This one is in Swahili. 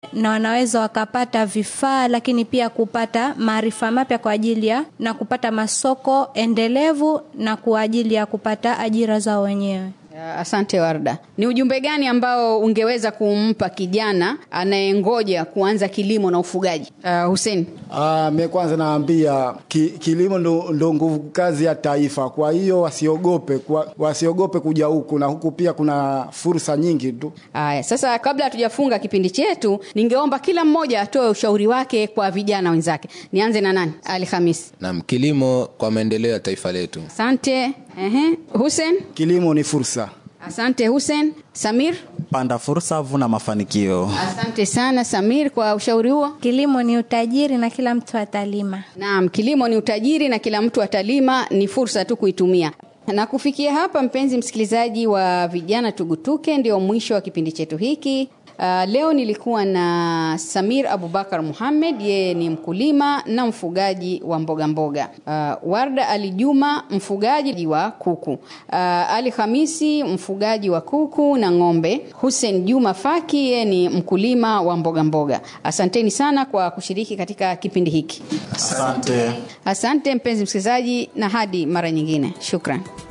na wanaweza wakapata vifaa, lakini pia kupata maarifa mapya kwa ajili ya na kupata masoko endelevu na kwa ajili ya kupata ajira zao wenyewe. Asante Warda. Ni ujumbe gani ambao ungeweza kumpa kijana anayengoja kuanza kilimo na ufugaji? Uh, Hussein. Ah, mimi kwanza naambia ki, kilimo ndo, ndo nguvu kazi ya taifa. Kwa hiyo wasiogope, kwa, wasiogope kuja huku na huku pia kuna fursa nyingi tu. Aya, sasa kabla hatujafunga kipindi chetu, ningeomba kila mmoja atoe ushauri wake kwa vijana wenzake. Nianze na nani? Ali Hamis. Naam, kilimo kwa maendeleo ya taifa letu. Asante. Ehe. Hussein. Kilimo ni fursa. Asante Hussein. Samir. Panda fursa, vuna mafanikio. Asante sana Samir kwa ushauri huo. Kilimo ni utajiri na kila mtu atalima. Naam, kilimo ni utajiri na kila mtu atalima, ni fursa tu kuitumia. Na kufikia hapa, mpenzi msikilizaji wa Vijana Tugutuke, ndio mwisho wa kipindi chetu hiki. Uh, leo nilikuwa na Samir Abubakar Muhammad, yeye ni mkulima na mfugaji wa mboga mboga. Uh, Warda Ali Juma, mfugaji wa kuku. Uh, Ali Hamisi, mfugaji wa kuku na ng'ombe. Hussein Juma Faki, yeye ni mkulima wa mboga mboga. Asanteni sana kwa kushiriki katika kipindi hiki. Asante. Asante mpenzi msikilizaji, na hadi mara nyingine, shukran.